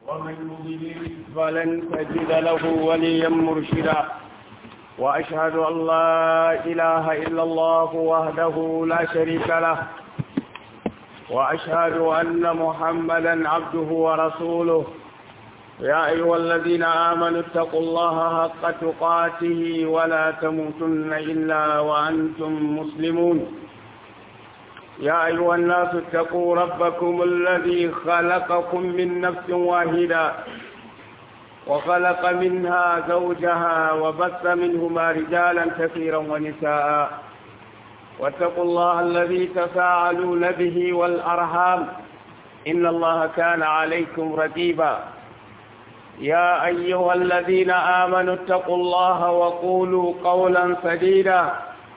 ومن يضلل فلن تجد له وليا مرشدا وأشهد أن لا إله إلا الله وحده لا شريك له وأشهد أن محمدا عبده ورسوله يا أيها الذين آمنوا اتقوا الله حق تقاته ولا تموتن إلا وأنتم مسلمون يا أيها الناس اتقوا ربكم الذي خلقكم من نفس واحدة وخلق منها زوجها وبث منهما رجالا كثيرا ونساء واتقوا الله الذي تساءلون به والأرحام إن الله كان عليكم رقيبا يا أيها الذين آمنوا اتقوا الله وقولوا قولا سديدا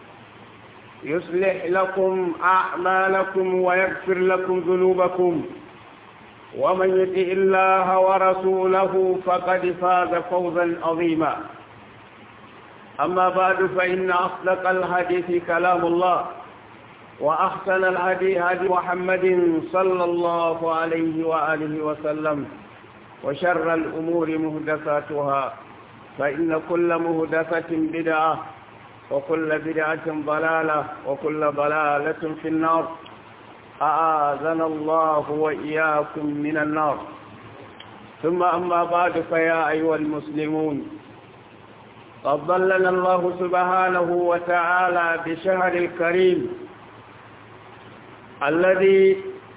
يصلح لكم أعمالكم ويغفر لكم ذنوبكم ومن يطع الله ورسوله فقد فاز فوزا عظيما أما بعد فإن أصدق الحديث كلام الله وأحسن الهدي هدي محمد صلى الله عليه وآله وسلم وشر الأمور مهدساتها فإن كل مهدسة بدعة وكل بدعة ضلالة وكل ضلالة في النار أعاذنا الله وإياكم من النار ثم أما بعد فيا أيها المسلمون قد ضلنا الله سبحانه وتعالى بشهر الكريم الذي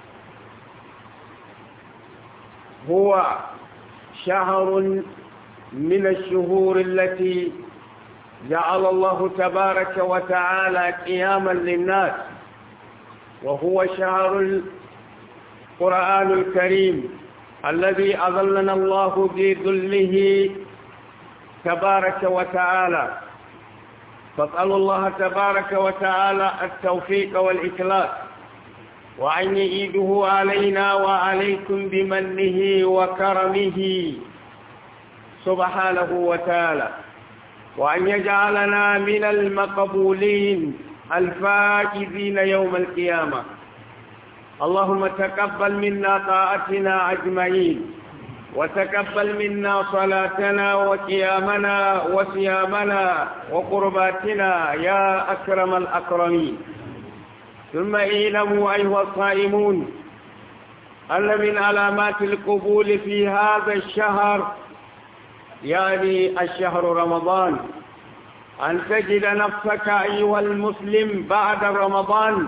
هو شهر من الشهور التي جعل الله تبارك وتعالى قياما للناس وهو شهر القرآن الكريم الذي أظلنا الله بذله تبارك وتعالى فاسأل الله تبارك وتعالى التوفيق والإخلاص وأن يعيده علينا وعليكم بمنه وكرمه سبحانه وتعالى وأن يجعلنا من المقبولين الفائزين يوم القيامة اللهم تقبل منا طاعتنا أجمعين وتقبل منا صلاتنا وقيامنا وصيامنا وقرباتنا يا أكرم الأكرمين ثم اعلموا أيها الصائمون أن من علامات القبول في هذا الشهر يعني الشهر رمضان أن تجد نفسك أيها المسلم بعد رمضان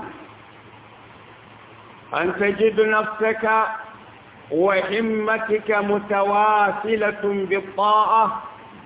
أن تجد نفسك وهمتك متواصلة بالطاعة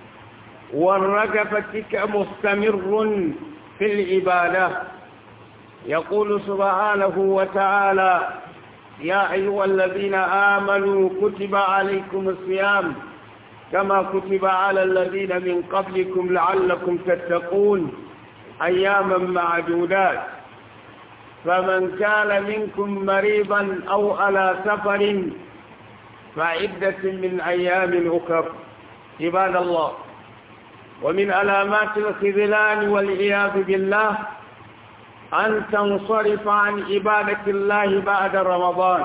ورغبتك مستمر في العبادة يقول سبحانه وتعالى يا أيها الذين آمنوا كتب عليكم الصيام كما كتب على الذين من قبلكم لعلكم تتقون أياما معدودات فمن كان منكم مريضا أو على سفر فعدة من أيام أخر عباد الله ومن علامات الخذلان والعياذ بالله أن تنصرف عن عبادة الله بعد رمضان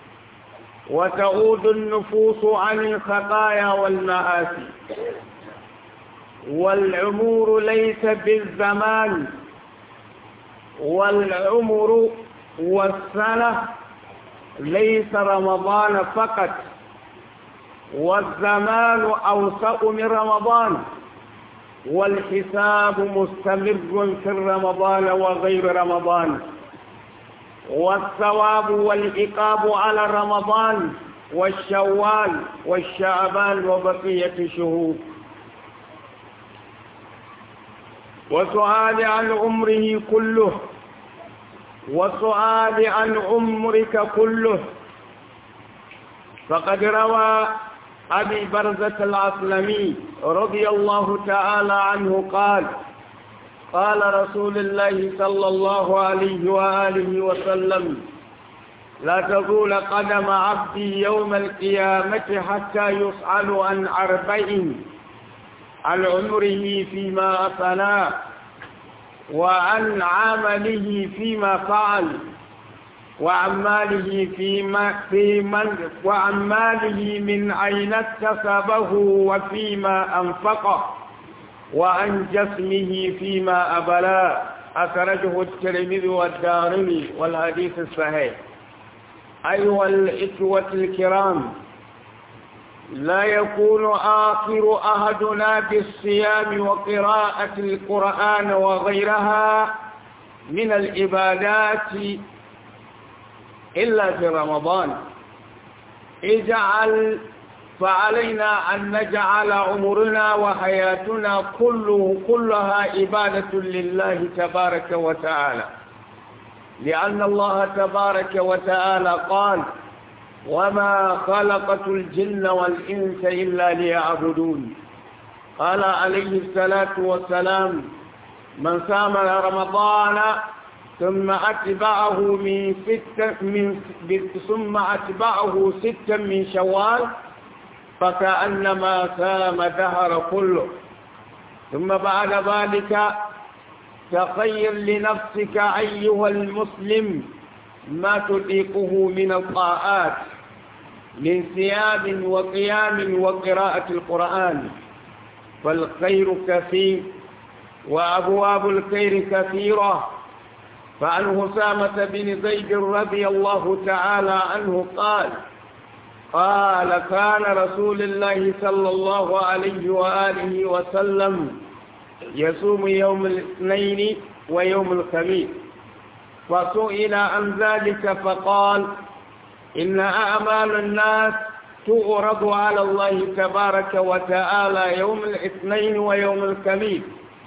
وتعود النفوس عن الخطايا والمآسي والعمر ليس بالزمان والعمر والسنة ليس رمضان فقط والزمان أوسط من رمضان والحساب مستمر في رمضان وغير رمضان والثواب والعقاب على رمضان والشوال والشعبان وبقية الشهور وسؤال عن عمره كله وسؤال عن عمرك كله فقد روى أبي برزة العسلمي رضي الله تعالى عنه قال قال رسول الله صلى الله عليه وآله وسلم لا تزول قدم عبدي يوم القيامة حتى يسأل عن أربعين عن عمره فيما أفناه وعن عمله فيما فعل وعن ماله في, ما في من وعن ماله من أين اكتسبه وفيما أنفقه وعن جسمه فيما أبلاه أخرجه الترمذي والدارمي والحديث الصحيح أيها الإخوة الكرام لا يكون آخر أحدنا بالصيام وقراءة القرآن وغيرها من العبادات إلا في رمضان اجعل فعلينا أن نجعل عمرنا وحياتنا كله كلها عبادة لله تبارك وتعالى لأن الله تبارك وتعالى قال وما خلقت الجن والإنس إلا ليعبدون قال عليه الصلاة والسلام من صام رمضان ثم أتبعه من ست من ثم أتبعه ستا من شوال فكأنما سام دهر كله ثم بعد ذلك تخير لنفسك أيها المسلم ما تطيقه من الطاعات من ثياب وقيام وقراءة القرآن فالخير كثير وأبواب الخير كثيرة فعن هسامة بن زيد رضي الله تعالى عنه قال قال كان رسول الله صلى الله عليه وآله وسلم يصوم يوم الاثنين ويوم الخميس فسئل عن ذلك فقال إن أعمال الناس تؤرض على الله تبارك وتعالى يوم الاثنين ويوم الخميس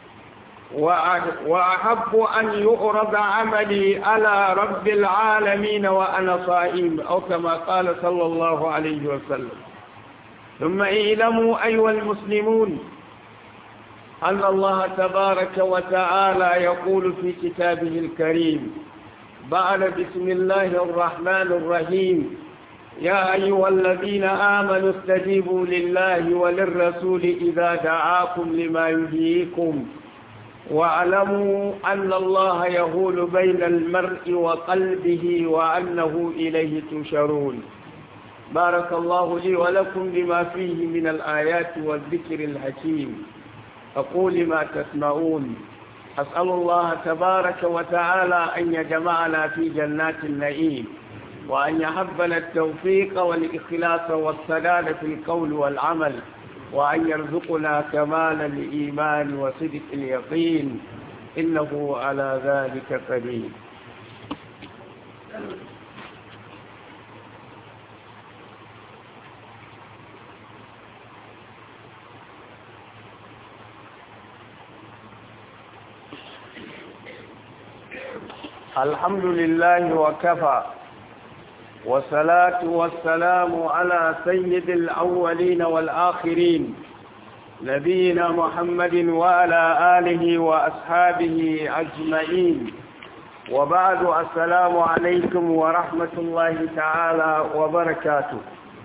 وأحب أن يؤرض عملي على رب العالمين وأنا صائم أو كما قال صلى الله عليه وسلم ثم اعلموا أيها المسلمون أن الله تبارك وتعالى يقول في كتابه الكريم بعد بسم الله الرحمن الرحيم يا أيها الذين آمنوا استجيبوا لله وللرسول إذا دعاكم لما يحييكم واعلموا أن الله يهول بين المرء وقلبه وأنه إليه تشرون بارك الله لي ولكم بما فيه من الآيات والذكر الحكيم أقول ما تسمعون أسأل الله تبارك وتعالى أن يجمعنا في جنات النعيم وأن يحبنا التوفيق والإخلاص والسداد في القول والعمل وأن يرزقنا كمال الإيمان وصدق اليقين إنه على ذلك قدير الحمد لله وكفى والصلاة والسلام على سيد الأولين والآخرين نبينا محمد وعلى آله وأصحابه أجمعين وبعد السلام عليكم ورحمة الله تعالى وبركاته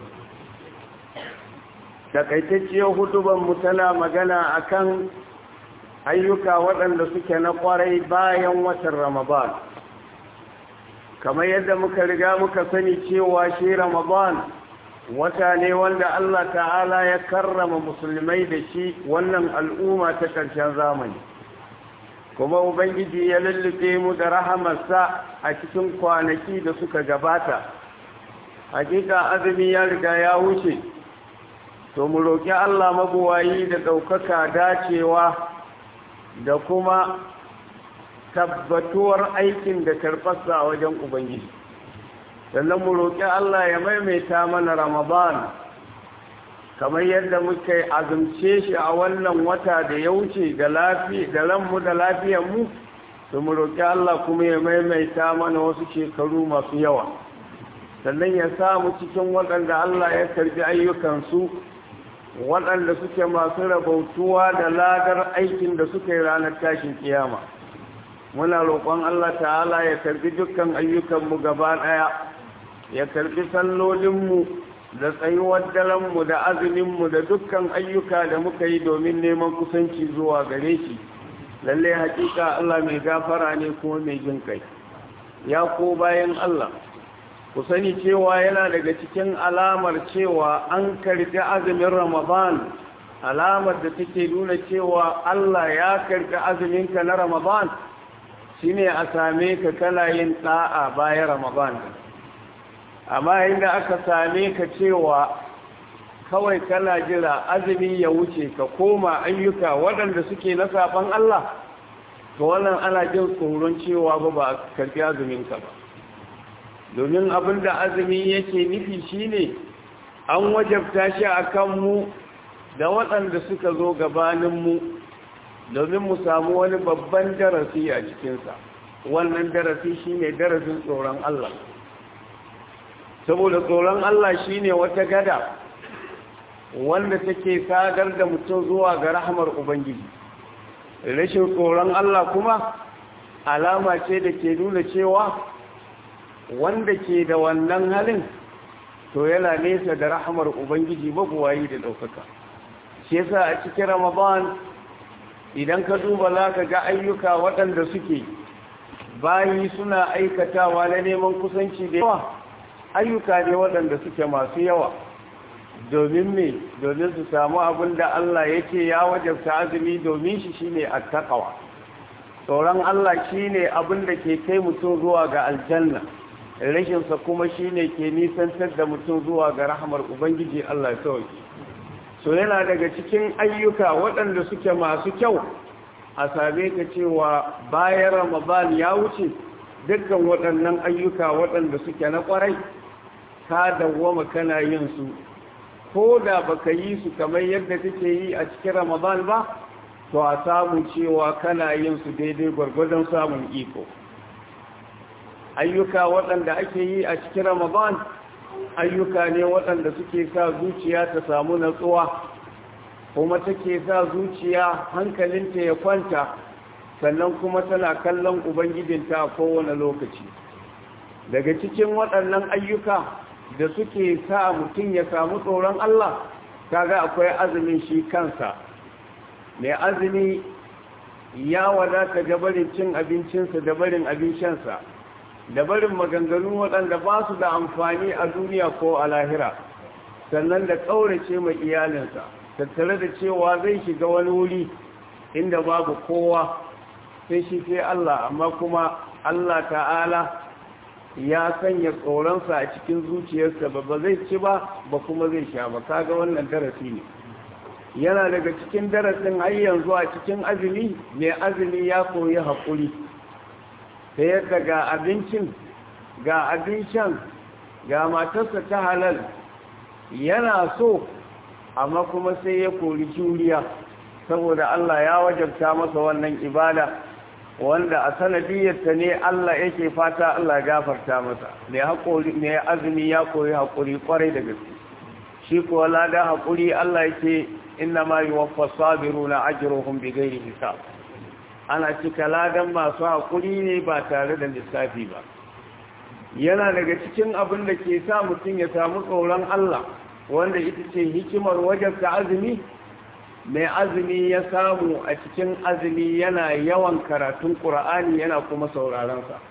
takaitacciyar huduban mu tana magana akan ayyuka waɗanda suke na ƙwarai bayan watan ramadan kamar yadda muka riga muka sani cewa shi ramadan wata ne wanda Allah ta'ala ya karrama musulmai da shi wannan al'umma ta ƙarshen zamani kuma ubangiji ya lullube mu da rahamarsa a cikin kwanaki da suka gabata hakika azumi ya riga ya wuce to mu roƙi Allah mabuwayi da ɗaukaka dacewa da kuma tabbatuwar aikin da karɓarsa a wajen ubangiji sannan mu roƙi Allah ya maimaita mana Ramadan kamar yadda muka azumce shi a wannan wata da ya wuce da lafiya da ranmu da lafiyarmu to mu roƙi Allah kuma ya maimaita mana wasu shekaru masu yawa sannan ya sa mu cikin waɗanda Allah ya karbi ayyukansu waɗanda suke masu rabautuwa da ladar aikin da suka yi ranar tashin kiyama muna roƙon Allah ta'ala ya karbi dukkan ayyukanmu gaba ɗaya ya karbi sallolinmu da tsayuwar daranmu da azuminmu da dukkan ayyuka da muka yi domin neman kusanci zuwa gare shi lallai hakika Allah mai gafara ne kuma mai jin kai ya ko bayan Allah ku sani cewa yana daga cikin alamar cewa an karbi azumin Ramadan alamar da take nuna cewa Allah ya karbi azuminka na Ramadan shine a same ka kana yin da'a bayan Ramadan amma inda aka same ka cewa kawai kana jira azumi ya wuce ka koma ayyuka waɗanda suke na saban Allah to wannan ana jin tsoron cewa ba ba a karfi azuminka ba domin abinda azumi yake nufi shine an wajabta shi a kanmu da waɗanda suka zo gabaninmu domin mu samu wani babban darasi a cikinsa wannan darasi shine darasin tsoron Allah saboda tsoron Allah shine wata gada wanda take sadar da mutum zuwa ga rahmar Ubangiji rashin tsoron Allah kuma alama ce da ke nuna cewa wanda ke da wannan halin to yana nesa da rahmar Ubangiji mabuwayi da ɗaukaka shi yasa a cikin Ramadan idan ka duba za ka ga ayyuka waɗanda suke bayi suna aikatawa na neman kusanci da yawa ayyuka ne waɗanda suke masu yawa domin me domin su samu abin da Allah yake ya wajabta azumi domin shi shine attaqwa tsoron Allah shine abin da ke kai mutum zuwa ga aljanna rashin sa kuma shine ke nisantar da mutum zuwa ga rahmar ubangiji Allah ya sauke so yana daga cikin ayyuka waɗanda suke masu kyau a same ka cewa bayan Ramadan ya wuce dukkan waɗannan ayyuka waɗanda suke na ƙwarai ka dawwama kana yin su ko da baka yi su kamar yadda kake yi a cikin ramadan ba to a samu cewa kana yin su daidai gwargwadon samun iko ayyuka waɗanda ake yi a cikin ramadan ayyuka ne waɗanda suke sa zuciya ta samu natsuwa kuma take sa zuciya hankalinta ya kwanta sannan kuma tana kallon ubangijinta a kowane lokaci daga cikin waɗannan ayyuka da suke sa mutum ya samu tsoron Allah kaga akwai azumin shi kansa mai azumi ya wadata da barin cin abincinsa da barin abin shansa da barin maganganu waɗanda ba su da amfani a duniya ko a lahira sannan da ƙaurace mai iyalinsa tattare da cewa zai shiga wani wuri inda babu kowa sai shi sai Allah amma kuma Allah ta'ala ya sanya tsoronsa a cikin zuciyarsa ba ba zai ci ba ba kuma zai sha ba kaga wannan darasi ne yana daga cikin darasin har yanzu a cikin azumi mai azumi ya koyi haƙuri ta yadda ga abincin ga abin shan ga matarsa ta halal yana so amma kuma sai ya kori juriya saboda Allah ya wajabta masa wannan ibada wanda a sanadiyarta ne Allah yake fata Allah gafarta masa mai haƙuri mai azumi ya koyi haƙuri ƙwarai da gaske shi kuwa lada haƙuri Allah yake inna ma yuwaffa sabiruna ajruhum bighairi hisab ana cika ladan masu haƙuri ne ba tare da lissafi ba yana daga cikin abin da ke sa mutum ya samu tsoron Allah wanda ita ce hikimar wajabta azumi mai azumi ya samu a cikin azumi yana yawan karatun ƙura'ani yana kuma saurarensa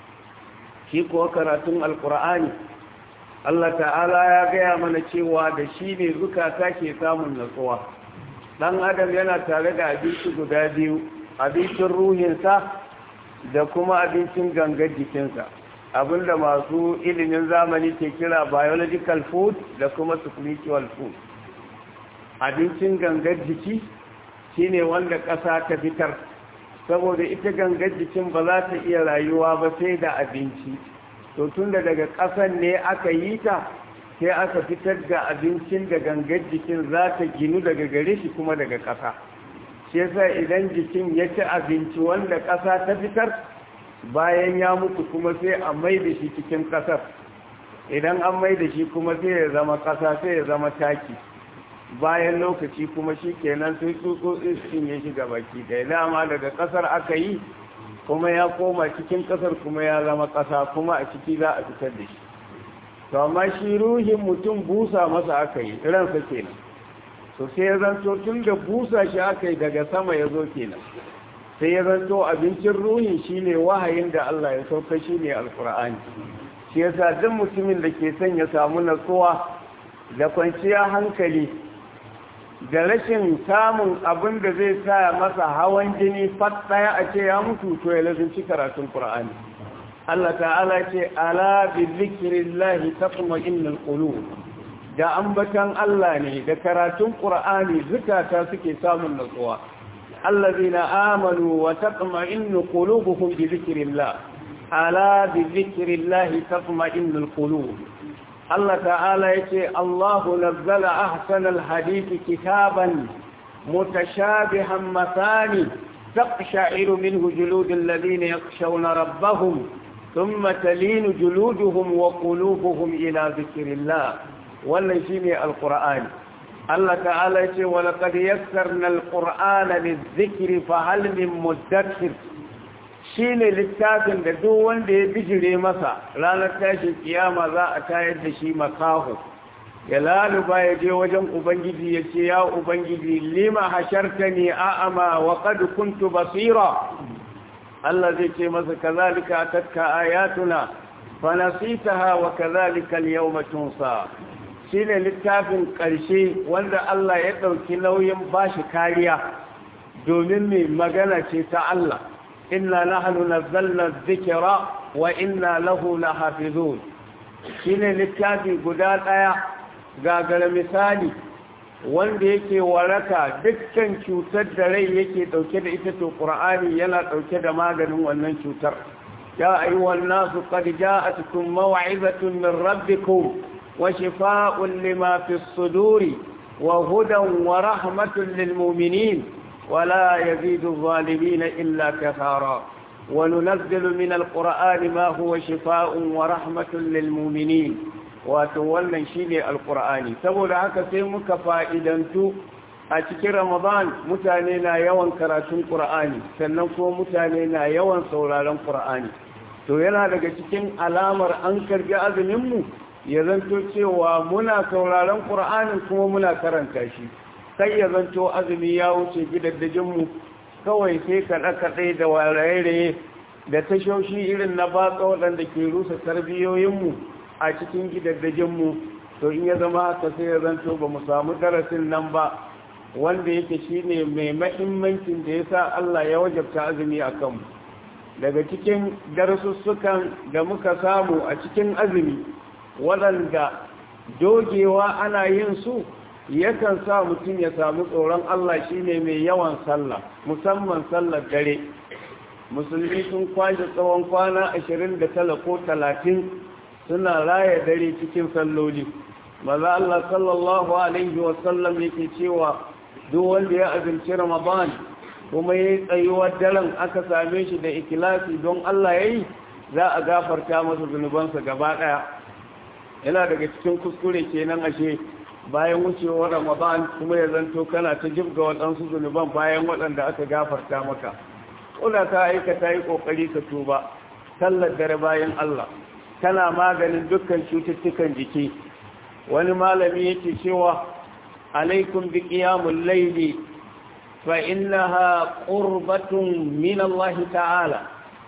shi kuwa karatun alƙura'ani Allah ta'ala ya gaya mana cewa da shi ne zukata ke samun natsuwa ɗan adam yana tare da abinci guda biyu abincin ruhinsa da kuma abincin gangar jikinsa abinda masu ilimin zamani ke kira biological food da kuma spiritual food abincin gangar jiki shine wanda ƙasa ta fitar saboda ita gangar jikin ba za ta iya rayuwa ba sai da abinci to tunda daga ƙasan ne aka yi ta sai aka fitar da abincin da gangar jikin za ta ginu daga gare shi kuma daga ƙasa shi yasa idan jikin ya ci abinci wanda ƙasa ta fitar bayan ya mutu kuma sai a mai da shi cikin ƙasar idan an mai da shi kuma sai ya zama ƙasa sai ya zama taki bayan lokaci kuma shi kenan sai tsutsotsi su cinye shi baki ɗaya dama daga ƙasar aka yi kuma ya koma cikin ƙasar kuma ya zama ƙasa kuma a ciki za a fitar da shi to amma shi ruhin mutum busa masa aka yi ransa kenan to sai ya zanto tun da busa shi aka yi daga sama ya zo kenan sai ya zanto abincin ruhi shine wahayin da Allah ya sauka shine alqur'ani shi yasa duk mutumin da ke son ya samu natsuwa da kwanciya hankali da rashin samun abin da zai sa masa hawan jini fat daya a ce ya mutu to ya lazimci karatun qur'ani Allah ta'ala ce ala bi zikrillahi tatma'innul qulub da ambatan Allah ne da karatun qur'ani zukata suke samun natsuwa allazina amanu wa tatma'innu qulubuhum bi zikrillah ala bi zikrillahi tatma'innul qulub Allah ta'ala yace Allahu nazzala ahsanal hadithi kitaban mutashabihan mathani تقشعر منه جلود الذين يخشون ربهم ثم تلين جلودهم وقلوبهم إلى ذكر الله والنجيم القرآن الله تعالى يقول ولقد يسرنا القرآن للذكر فهل من مدكر shine littafin da duk wanda ya bijire masa ranar tashin kiyama za a tayar da shi makaho ya laluba ya je wajen ubangiji ya ce ya ubangiji lima hashartani a'ama wa qad kuntu basira Allah zai ce masa kazalika atatka ayatuna fa nasitaha wa kazalika al-yawma tunsa shine littafin ƙarshe wanda Allah ya ɗauki nauyin bashi kariya domin mai magana ce ta Allah inna nahnu nazzalna dhikra wa inna lahu lahafizun shine littafi guda ɗaya gagara misali wanda yake waraka dukkan cutar da rai yake ɗauke da ita to ƙur'ani yana ɗauke da maganin wannan cutar ya ayyuhan nasu qad ja'atkum maw'izatun min rabbikum وشفاء لما في الصدور وهدى ورحمة للمؤمنين ولا يزيد الظالمين إلا كثارا وننزل من القرآن ما هو شفاء ورحمة للمؤمنين وتولى شيء القرآن سبب هكا سيمك فائدنتو أتكي رمضان متانينا يوان كراتون قرآني سننكو متانينا يوان سولالان قرآني to yana daga cikin alamar an karbi azuminmu ya zanto cewa muna sauraron ƙur'anin kuma muna karanta shi sai ya zanto azumi ya wuce gidaddajinmu kawai sai kaɗe-kaɗe da waraye da tashoshi irin na batsa waɗanda ke rusa tarbiyoyinmu a cikin gidaddajinmu to in ya zama haka sai ya zanto ba mu samu darasin nan ba wanda yake shine mai mahimmancin da ya sa Allah ya wajabta azumi a kanmu daga cikin darussukan da muka samu a cikin azumi waɗanda dogewa ana yin su yakan sa mutum ya samu tsoron Allah shine mai yawan sallah musamman sallar dare musulmi sun kwashe tsawon kwana ashirin da tala ko talatin suna raya dare cikin salloli maza Allah sallallahu alaihi wasallam yake cewa duk wanda ya azumci ramadan kuma ya yi tsayuwar daren aka same shi da ikilasi don Allah ya yi za a gafarta masa zunubansa gaba ɗaya yana daga cikin kuskure kenan ashe bayan wucewar ramadan kuma ya zanto kana ta jibga waɗansu zunuban bayan waɗanda aka gafarta maka kuna ka aikata yi ƙoƙari ka tuba sallar dare bayan Allah tana maganin dukkan cututtukan jiki wani malami yake cewa alaikum bi qiyamul layli fa innaha qurbatun min Allah ta'ala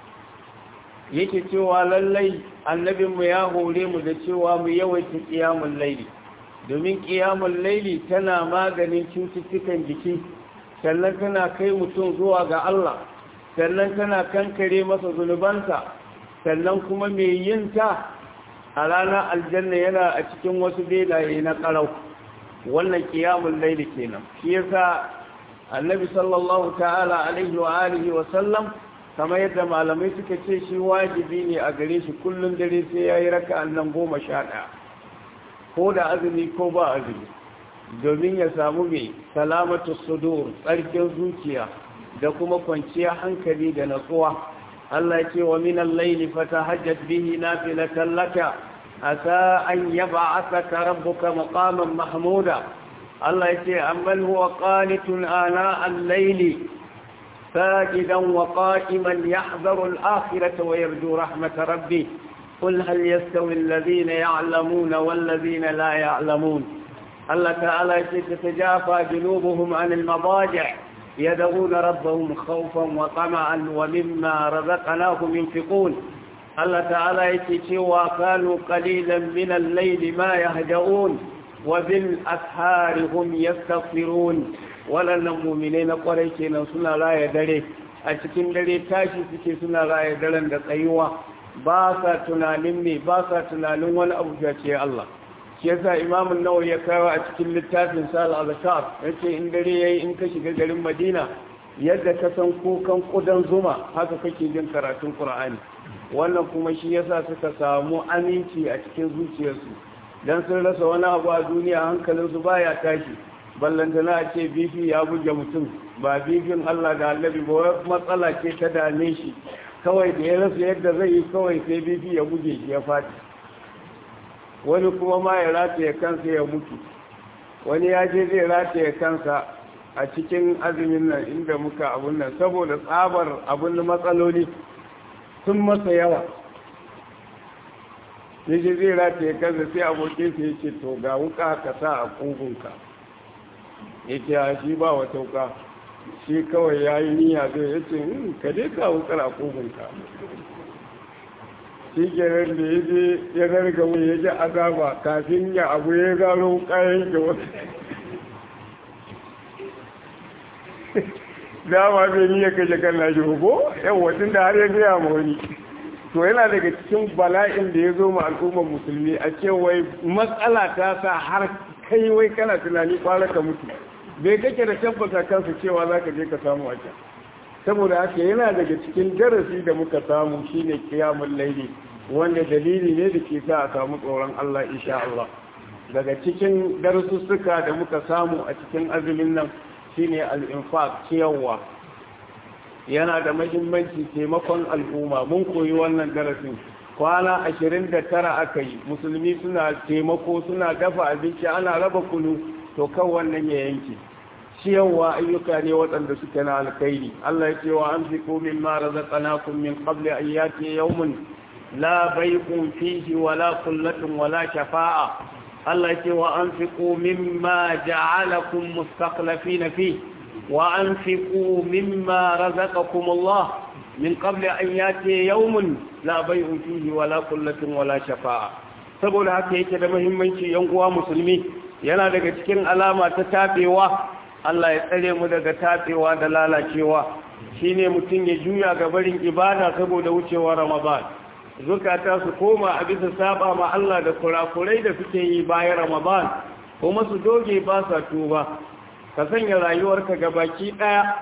yake cewa lallai annabinmu ya hore mu da cewa mu yawaita ƙiyamun laili domin ƙiyamun laili tana maganin cututtukan jiki sannan tana kai mutum zuwa ga Allah sannan tana kankare masa zunubansa sannan kuma mai yin ta a ranar aljanna yana a cikin wasu bedaye na ƙarau wannan ƙiyamun laili kenan shi yasa annabi sallallahu ta'ala alaihi wa alihi wa sallam kamar yadda malamai suka ce shi wajibi ne a gare shi kullum dare sai ya yi raka nan goma sha ɗaya ko da azumi ko ba azumi domin ya samu mai salamatu sudur tsarkin zuciya da kuma kwanciya hankali da natsuwa Allah ce wa min al-layli fatahajjat bihi nafilatan laka asa an yab'athaka rabbuka maqaman mahmuda Allah ce amman huwa qanitun ana al-layli ساجدا وقائما يحذر الآخرة ويرجو رحمة ربه قل هل يستوي الذين يعلمون والذين لا يعلمون الله تعالى تتجافى جنوبهم عن المضاجع يدعون ربهم خوفا وطمعا ومما رزقناهم ينفقون الله تعالى يتي وكانوا قليلا من الليل ما يهجؤون وبالأسحار هم يستغفرون ولن المؤمنين قريشين سنة لا يدري أتكين دري تاشي سكي سنة لا يدرن دقيوة باسا تنالين مي باسا تنالين ولا أبجاتي الله shi yasa imamun nawa ya kawo a cikin littafin sal al-azkar yace in dare yayi in ka shiga garin Madina yadda ka san kukan kudan zuma haka kake jin karatun Qur'ani wannan kuma shi yasa suka samu aminci a cikin zuciyarsu dan sun rasa wani abu a duniya hankalinsu baya tashi ballantana a ce bifi ya buge mutum ba bifin Allah da Annabi ba matsala ce ta dame shi kawai da ya rasa yadda zai yi kawai sai bifi ya buge shi ya fati wani kuma ma ya rataye kansa ya mutu wani ya je zai rataye kansa a cikin azumin nan inda muka abun nan saboda tsabar abun matsaloli sun masa yawa ya je zai rataye kansa sai abokinsa ya ce to ga wuka ka sa a ƙugunka ya ce a shi ba wata wuka shi kawai ya yi niyya zai ya ce ka dai ka wukar a ƙugunka shi kenan da ya je ya zarga wani ya ji azaba kafin ya abu ya gano kayan da wasu dama bai ni ya kashe kan nashi ko yau wacin da har ya gaya ma wani to yana daga cikin bala'in da ya zo ma al'ummar musulmi a ce wai matsala ta sa har kai wai kana tunani kwara ka mutu bai kake da tabbata kansa cewa za ka je ka samu a can saboda haka yana daga cikin darasi da muka samu shine kiyamun laili wanda dalili ne da ke sa a samu tsoron Allah insha Allah daga cikin darussuka da muka samu a cikin azumin nan shine al-infaq ciyarwa yana da mahimmanci taimakon al'umma mun koyi wannan darasin kwana 29 aka yi musulmi suna taimako suna dafa abinci ana raba kunu to kan wannan ya yanke ciyarwa ayyuka ne waɗanda suke na alkhairi Allah ya ce wa an fi komin ma razaqnakum min qabli an yati yawmun la bay'un fihi wala qullatun wala shafa'a Allah ya ce wa anfiqu mimma ja'alakum mustaqlifina fi wa anfiqu mimma razaqakum Allah min qabli an yati yawmun la bay'un fihi wala qullatun wala shafa'a saboda haka yake da muhimmanci yan uwa musulmi yana daga cikin alama ta tabewa Allah ya tsare mu daga tatsewa da lalacewa shine mutum ya juya ga barin ibada saboda wucewa Ramadan zukata su koma a bisa saba ma Allah da kurakurai da suke yi bayan Ramadan kuma su doge ba sa tuba ka sanya rayuwarka gabaki daya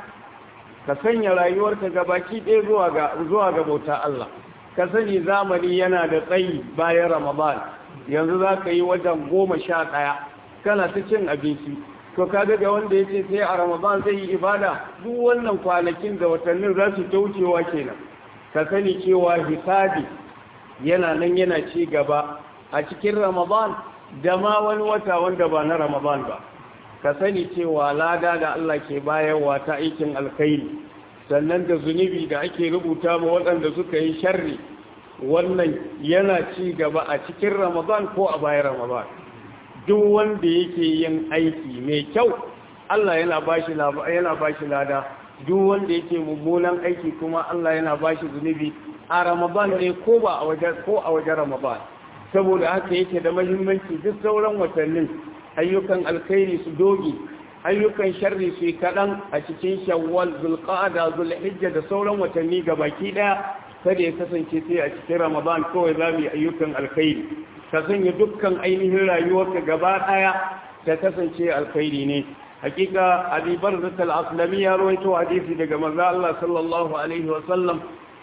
ka sanya rayuwarka gabaki daya zuwa ga zuwa ga bauta Allah ka sani zamani yana da tsayi bayan Ramadan yanzu za ka yi wajen goma sha ɗaya kana ta cin abinci to kaga ga wanda yace sai a Ramadan zai yi ibada duk wannan kwanakin da watannin za su ta wucewa kenan ka sani cewa hisabi yana nan yana ci gaba a cikin Ramadan da ma wani wata wanda ba na Ramadan ba ka sani cewa lada da Allah ke bayarwa ta aikin alkhairi sannan da zunubi da ake rubuta ma waɗanda suka yi sharri wannan yana ci gaba a cikin Ramadan ko a bayan Ramadan duk wanda yake yin aiki mai kyau Allah yana bashi yana bashi lada duk wanda yake mummunan aiki kuma Allah yana bashi zunubi a Ramadan ne ko ba a waje ko a waje Ramadan saboda haka yake da muhimmanci duk sauran watannin ayyukan alkhairi su dogi ayyukan sharri su kadan a cikin Shawwal Zulqa'da Zulhijja da sauran watanni gabaki daya kada ya kasance sai a cikin Ramadan kawai zamu yi ayyukan alkhairi ka sanya dukkan ainihin rayuwarka gaba ɗaya ta kasance alkhairi ne hakika abibar da al-aslami ya rawaito hadisi daga manzo Allah sallallahu alaihi wa sallam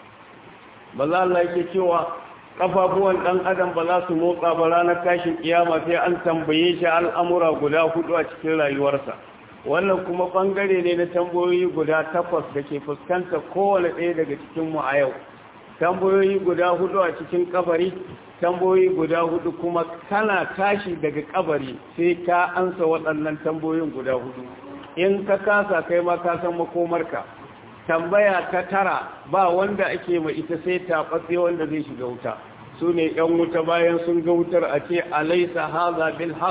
manzo Allah yake cewa kafafuwan dan adam ba za su motsa ba ranar tashin kiyama sai an tambaye shi al'amura guda hudu a cikin rayuwarsa wannan kuma bangare ne na tambayoyi guda takwas da ke fuskanta kowane ɗaya daga cikin mu a yau tambayoyi guda hudu a cikin kabari tambayoyi guda hudu kuma kana tashi daga kabari sai ka ansa waɗannan tambayoyin guda hudu in ka kasa kai ma ka san makomarka tambaya ta tara ba wanda ake ma ita sai taɓatse wanda zai shiga wuta su ne ‘yan wuta bayan sun ga wutar a ce alaisa haza bil haq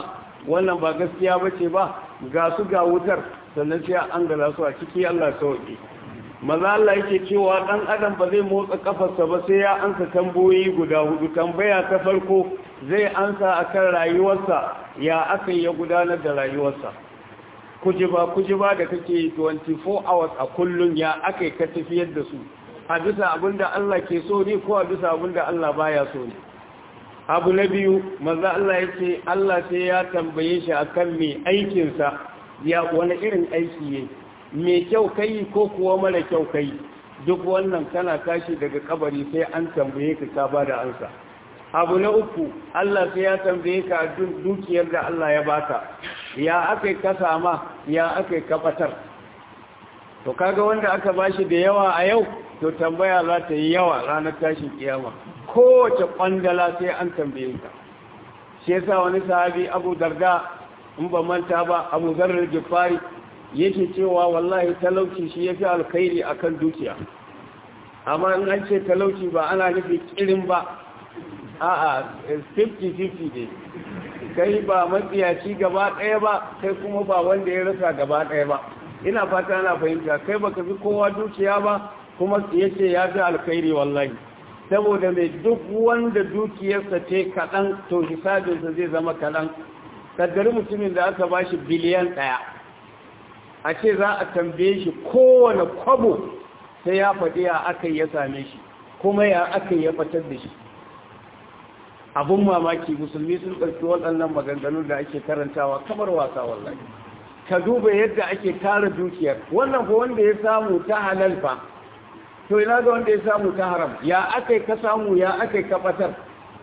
wannan ba gaskiya ba ce ba ga su ga wutar sannan sai an gala su a ciki Allah sauki maza Allah yake cewa dan adam ba zai motsa kafarsa ba sai ya ansa tamboyi guda hudu tambaya ta farko zai ansa akan rayuwarsa ya aka ya gudanar da rayuwarsa kujiba kujiba da kake 24 hours a kullun ya aka ka tafiyar da su a bisa abinda Allah ke so ne ko a bisa abinda Allah baya so ne abu na biyu maza Allah ya ce Allah sai ya tambaye shi akan mai aikinsa ya wani irin aiki ne mai kyau kai ko kuwa mara kyau kai duk wannan kana tashi daga kabari sai an tambaye ka ka bada ansa abu na uku Allah sai ya tambaye ka dukiyar da Allah ya baka ya aka ka sama ya aka ka fatar to kaga wanda aka bashi da yawa a yau to tambaya za ta yi yawa ranar tashin kiyama kowace kwandala sai an tambaye ka shi yasa wani sahabi Abu Darda in ba manta ba Abu Zarr Gifari yake cewa wallahi talauci shi yafi alkhairi akan dukiya amma in an ce talauci ba ana nufi kirin ba a'a 50-50 ne kai ba matsiyaci gaba ɗaya ba kai kuma ba wanda ya rasa gaba ɗaya ba ina fata ana fahimta kai baka fi kowa dukiya ba kuma yace ya fi alkhairi wallahi saboda mai duk wanda dukiyarsa ce kaɗan to hisabinsa zai zama kaɗan kaddari mutumin da aka bashi biliyan ɗaya a ce za a tambaye shi kowane kwabo sai ya faɗi ya aka ya same shi kuma ya aka ya fatar da shi abun mamaki musulmi sun ɗauki waɗannan maganganu da ake karantawa kamar wasa wallahi ka duba yadda ake tara dukiyar wannan ko wanda ya samu ta halal fa to ina ga wanda ya samu ta haram ya aka ka samu ya aka ka fatar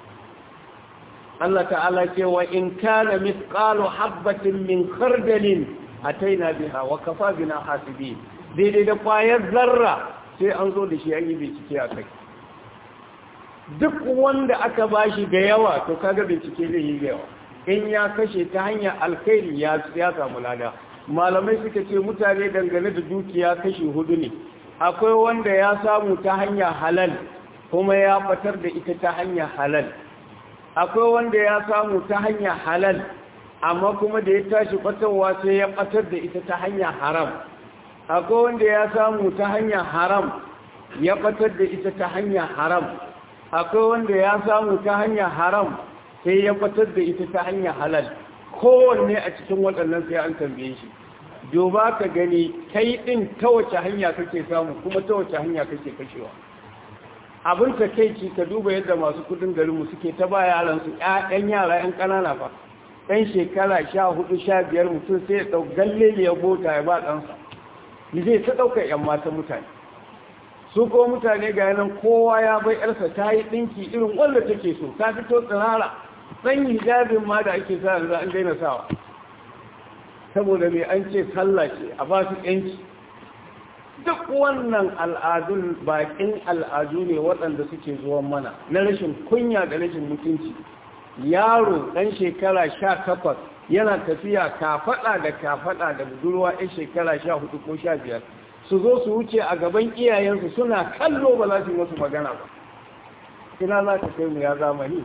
Allah ta'ala ce wa in kana mithqalu habatin min khardalin ataina biha wa kafa bina hasibin daidai da kwayar zarra sai an zo da shi an yi bincike a kai duk wanda aka bashi da yawa to kaga bincike zai yi yawa in ya kashe ta hanyar alkhairi ya ya samu lada malamai suka ce mutane dangane da dukiya kashi hudu ne akwai wanda ya samu ta hanyar halal kuma ya fatar da ita ta hanyar halal akwai wanda ya samu ta hanyar halal amma kuma da ya tashi fatarwa sai ya fatar da ita ta hanyar haram akwai wanda ya samu ta hanyar haram ya fatar da ita ta hanyar haram akwai wanda ya samu ta hanyar haram sai ya fatar da ita ta hanyar halal kowanne a cikin waɗannan sai an tambaye shi duba ka gani kai ɗin ta wace hanya kake samu kuma ta wace hanya kake kashewa abin ta kai ci ka duba yadda masu kudin garinmu suke ta ba yaransu ƴaƴan yara ƴan ƙanana fa ɗan shekara sha hudu sha biyar mutum sai ya ɗau galle ya bota ya ba ɗansa ni zai ta ɗaukar ƴan mata mutane su ko mutane ga yanan kowa ya bai ƴarsa ta yi ɗinki irin wanda take so ta fito tsirara ɗan hijabin ma da ake sa yanzu an daina sawa saboda mai an ce sallah ce a ba su ƴanci duk wannan al'adun bakin al'adu ne waɗanda suke zuwan mana na rashin kunya da rashin mutunci yaro ɗan shekara sha takwas yana tafiya kafaɗa da kafaɗa da budurwa ɗan shekara sha hudu ko sha biyar su zo su wuce a gaban iyayensu suna kallo ba za su yi masu magana ba ina za ka kai mu ya zamani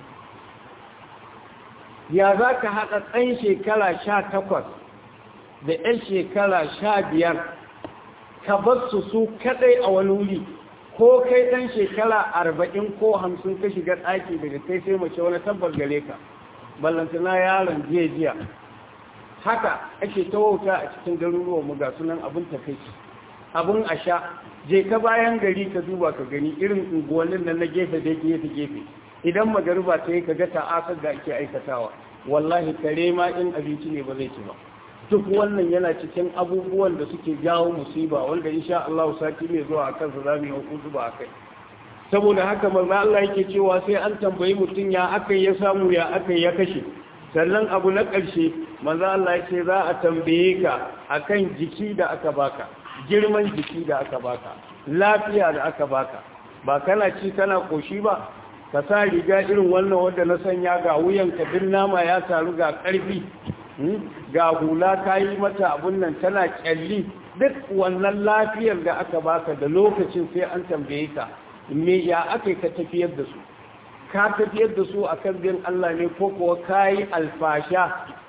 ya za ka haɗa ɗan shekara sha takwas da ɗan shekara sha biyar ka bar su su kaɗai a wani wuri ko kai ɗan shekara arba'in ko hamsin ka shiga ɗaki daga kai sai mace wani tabbar gare ka ballantana yaron jiya jiya haka ake ta wauta a cikin garuruwan mu ga sunan abin takaici abin a sha je ka bayan gari ka duba ka gani irin unguwannin nan na gefe da gefe gefe idan magariba ta yi ka ga ta'asar da ake aikatawa wallahi kare ma in abinci ne ba zai ci ba duk wannan yana cikin abubuwan da suke jawo musiba wanda insha Allah sati mai zuwa akan su zamu yi hukunci ba akai saboda haka manzo Allah yake cewa sai an tambayi mutum ya akai ya samu ya akai ya kashe sannan abu na ƙarshe manzo Allah yake za a tambaye ka akan jiki da aka baka girman jiki da aka baka lafiya da aka baka ba kana ci kana koshi ba ka sa riga irin wannan wanda na sanya ga wuyanka din nama ya taru ga ƙarfi ga hula ka yi mata abun nan tana kyalli duk wannan lafiyar da aka baka da lokacin sai an tambaye ka me ya aka ka tafiyar da su ka tafiyar da su a kan bin Allah ne ko kuwa ka yi alfasha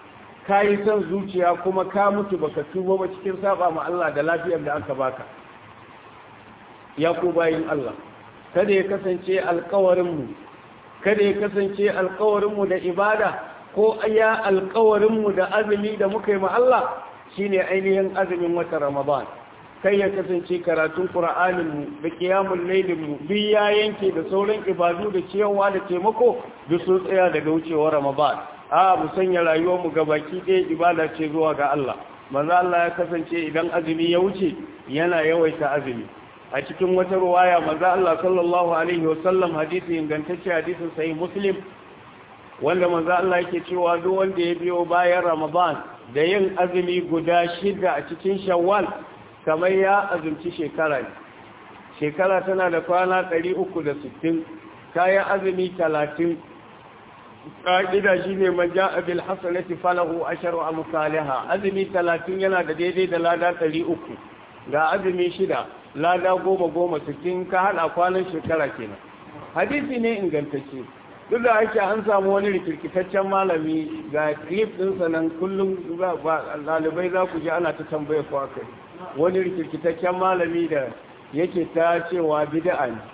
ka yi son zuciya kuma ka mutu baka tuba ba cikin saba ma Allah da lafiyar da aka baka ya ku bayin Allah kada ya kasance alkawarinmu kada ya kasance alkawarinmu da ibada ko ya alkawarinmu da azumi da muka yi ma Allah shine ainihin azumin wata Ramadan kai ya kasance karatun Qur'aninmu da qiyamul lailinmu duk ya yanke da sauran ibadu da ciyawa da taimako duk sun tsaya daga wucewar Ramadan a mu sanya rayuwarmu gabaki ɗaya ibada ce zuwa ga Allah manzo Allah ya kasance idan azumi ya wuce yana yawaita azumi a cikin wata ruwaya manzo Allah sallallahu alaihi wasallam hadisi ingantacce hadisin sahih Muslim wanda manzo Allah yake cewa duk wanda ya biyo bayan Ramadan da yin azumi guda shida a cikin Shawwal kamar ya azumci shekara ne shekara tana da kwana 360 kayan azumi 30 ƙa'ida shi ne maja abil hasanati falahu asharu amsalha azumi 30 yana da daidai da lada 300 ga azumi shida lada goma goma cikin ka hada kwanan shekara kenan hadisi ne ingantacce duk da ake an samu wani rikirkitaccen malami ga clip ɗinsa nan kullum ɗalibai za ku ji ana ta tambaya ko kai wani rikirkitaccen malami da yake ta cewa bid'a ne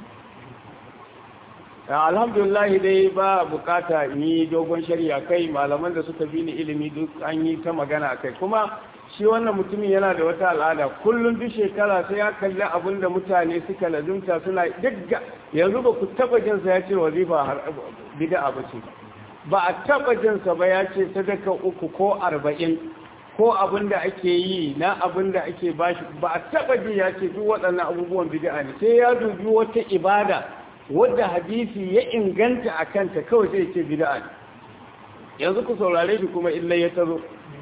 alhamdulillah dai ba bukata yi dogon shari'a kai malaman da suka bi ni ilimi duk an yi ta magana kai kuma shi wannan mutumin yana da wata al'ada kullum duk shekara sai ya kalli abin da mutane suka lazumta suna duk yanzu ba ku taba jin sa ya ce wazifa har bid'a ba ce ba a taba jin sa ba ya ce sadaka uku ko arba'in ko abin da ake yi na abin da ake bashi ba a taba ji ya ce duk waɗannan abubuwan bid'a ne sai ya dubi wata ibada wadda hadisi ya inganta a kanta kawai sai ce bid'a ne yanzu ku saurare shi kuma illa ya tazo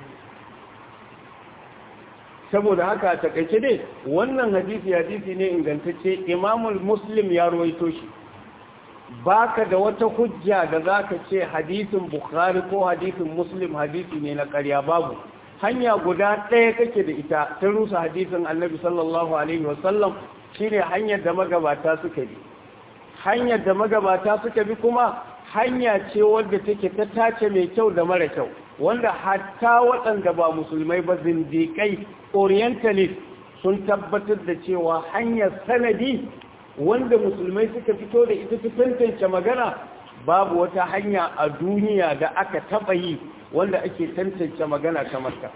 saboda haka takaice dai wannan hadisi hadisi ne ingantacce imamul muslim ya ruwaito shi baka da wata hujja da zaka ce hadisin bukhari ko hadisin muslim hadisi ne na ƙarya babu hanya guda ɗaya kake da ita ta rusa hadisin annabi sallallahu alaihi wasallam shine hanyar da magabata suka bi hanyar da magabata suka bi kuma hanya ce wadda take ta tace mai kyau da mara kyau wanda hatta waɗanda ba musulmai ba zindiƙai orientalist sun tabbatar da cewa hanyar sanadi wanda musulmai suka fito da ita ta tantance magana babu wata hanya a duniya da aka taɓa yi wanda ake tantance magana kamar ta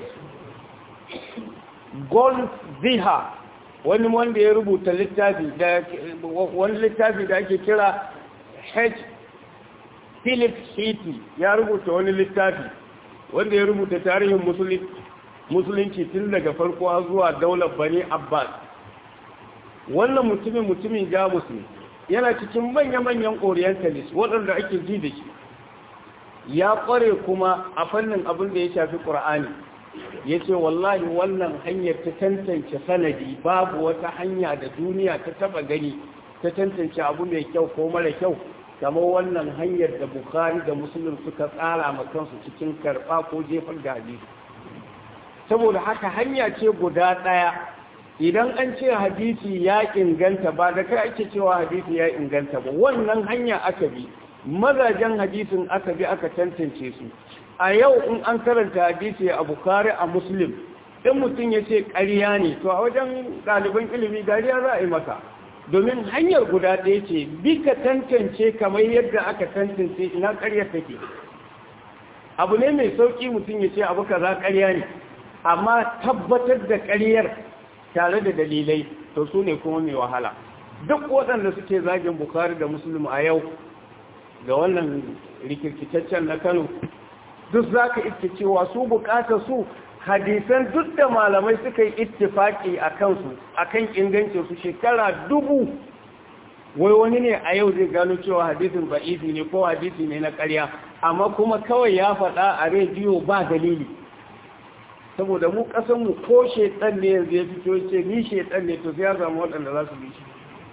gold ziha wani wanda ya rubuta littafi da wani littafi da ake kira H. Philip Shiti ya rubuta wani littafi wanda ya rubuta tarihin musulunci tun daga farko zuwa daular Bani Abbas wannan mutumin mutumin Jamus ne yana cikin manya-manyan orientalist waɗanda ake ji da shi ya ƙware kuma a fannin abin da ya shafi ƙur'ani ya ce wallahi wannan hanyar ta tantance sanadi babu wata hanya da duniya ta taba gani ta tantance abu mai kyau ko mara kyau kamar wannan hanyar da bukari da musulun suka tsara ma kansu cikin karɓa ko jefar da hadisi saboda haka hanya ce guda ɗaya idan an ce hadisi ya inganta ba da kai ake cewa hadisi ya inganta ba wannan hanya aka bi mazajen hadisin aka bi aka tantance su a yau in an karanta hadisi a bukari a muslim in mutum ya ce ƙarya ne to a wajen ɗaliban ilimi dariya za a yi maka domin hanyar guda ɗaya ce bi ka tantance kamar yadda aka tantance ina ƙaryar take abu ne mai sauƙi mutum ya ce abu kaza ƙarya ne amma tabbatar da ƙaryar tare da dalilai to su ne kuma mai wahala duk waɗanda suke zagin bukari da muslim a yau ga wannan rikirkitaccen na kano duk za ka iske cewa su bukatar su hadisan duk da malamai suka yi ittifaki a kansu a kan ingancin su shekara dubu wai wani ne a yau zai gano cewa hadisin ba'idi ne ko hadisi ne na ƙarya amma kuma kawai ya faɗa a rediyo ba dalili saboda mu ƙasanmu ko shaitan ne yanzu ya fito ce ni shaitan ne to sai ya samu waɗanda za su bi shi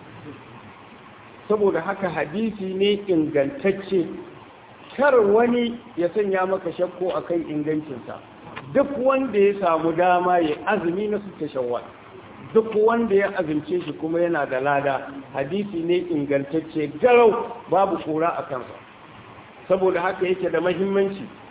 saboda haka hadisi ne ingantacce kar wani ya sanya maka shakko akan ingancinsa duk wanda ya samu dama ya azumi na su tashawwal duk wanda ya azumce shi kuma yana da lada hadisi ne ingantacce garau babu kura a kansa saboda haka yake da mahimmanci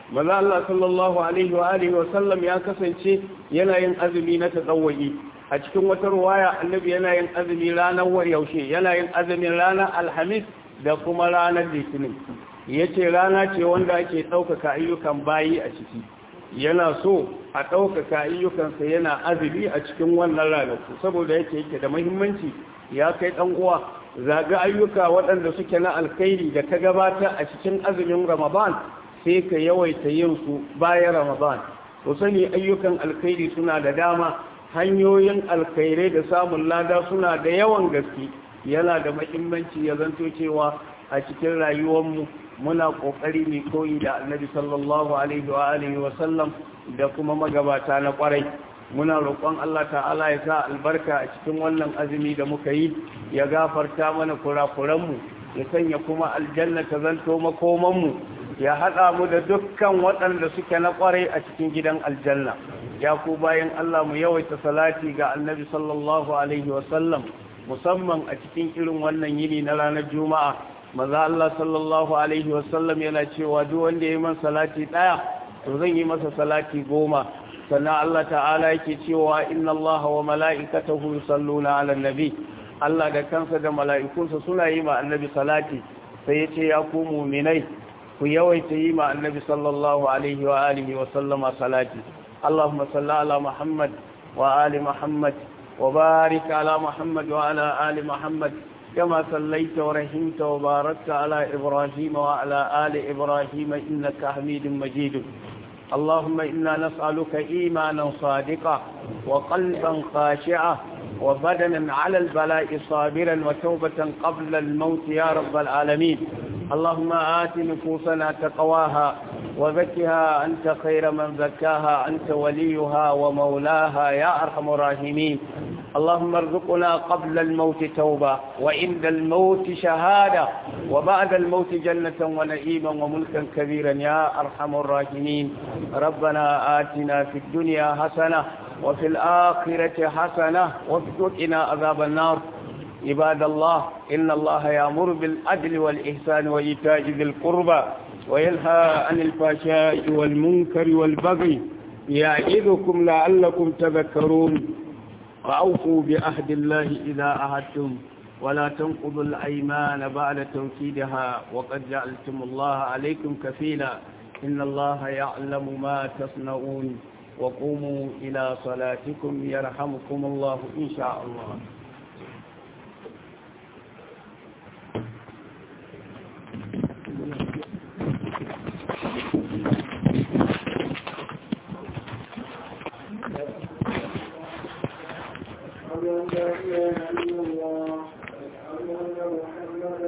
maza Allah sallallahu alaihi wa alihi wa sallam ya kasance yana yin azumi na tsawwayi a cikin wata ruwaya annabi yana yin azumi ranar yaushe yana yin azumin ranar alhamis da kuma ranar litinin yace rana ce wanda ake ɗaukaka ayyukan bayi a ciki yana so a ɗaukaka ayyukansa yana azumi a cikin wannan ranaku saboda yake yake da muhimmanci ya kai ɗan uwa zaga ayyuka waɗanda suke na alkhairi da ka gabata a cikin azumin ramadan sai ka yawaita yin su bayan ramadan ku sani ayyukan alkhairi suna da dama hanyoyin alkhairai da samun lada suna da yawan gaske yana da muhimmanci ya zanto cewa a cikin rayuwarmu muna kokari ne koyi da annabi sallallahu alaihi wa alihi wa sallam da kuma magabata na kwarai muna roƙon Allah ta'ala ya sa albarka a cikin wannan azumi da muka yi ya gafarta mana kurakuranmu ya sanya kuma aljanna ta zanto makomanmu ya haɗa mu da dukkan waɗanda suke na kwarai a cikin gidan aljanna ya ku bayan Allah mu yawaita salati ga annabi sallallahu alaihi wa sallam musamman a cikin irin wannan yini na ranar juma'a maza Allah sallallahu Alaihi wasallam yana cewa duk wanda ya yi man salati ɗaya to zan yi masa salati goma sannan Allah ta'ala yake cewa inna Allah wa mala'ikatahu yusalluna 'alan nabi Allah da kansa da mala'ikunsa suna yi ma annabi salati sai ya ce ya ku mu'minai ku yawaita yi ma annabi sallallahu alaihi wa alihi wa sallama salati Allahumma salli ala Muhammad wa ali Muhammad wa barik ala Muhammad wa ala ali Muhammad كما صليت ورحمت وباركت على إبراهيم وعلى آل إبراهيم إنك حميد مجيد اللهم إنا نسألك إيمانا صادقا وقلبا خاشعا وبدنا على البلاء صابرا وتوبة قبل الموت يا رب العالمين اللهم آت نفوسنا تقواها وزكها أنت خير من زكاها أنت وليها ومولاها يا أرحم الراحمين اللهم ارزقنا قبل الموت توبة وعند الموت شهادة وبعد الموت جنة ونعيما وملكا كبيرا يا أرحم الراحمين ربنا آتنا في الدنيا حسنة وفي الآخرة حسنة وقنا عذاب النار عباد الله إن الله يأمر بالعدل والإحسان وإيتاء ذي القربى وينهى عن الفحشاء والمنكر والبغي يعظكم لعلكم تذكرون وأوفوا بعهد الله إذا عهدتم ولا تنقضوا الأيمان بعد توكيدها وقد جعلتم الله عليكم كفيلا إن الله يعلم ما تصنعون وقوموا إلى صلاتكم يرحمكم الله إن شاء الله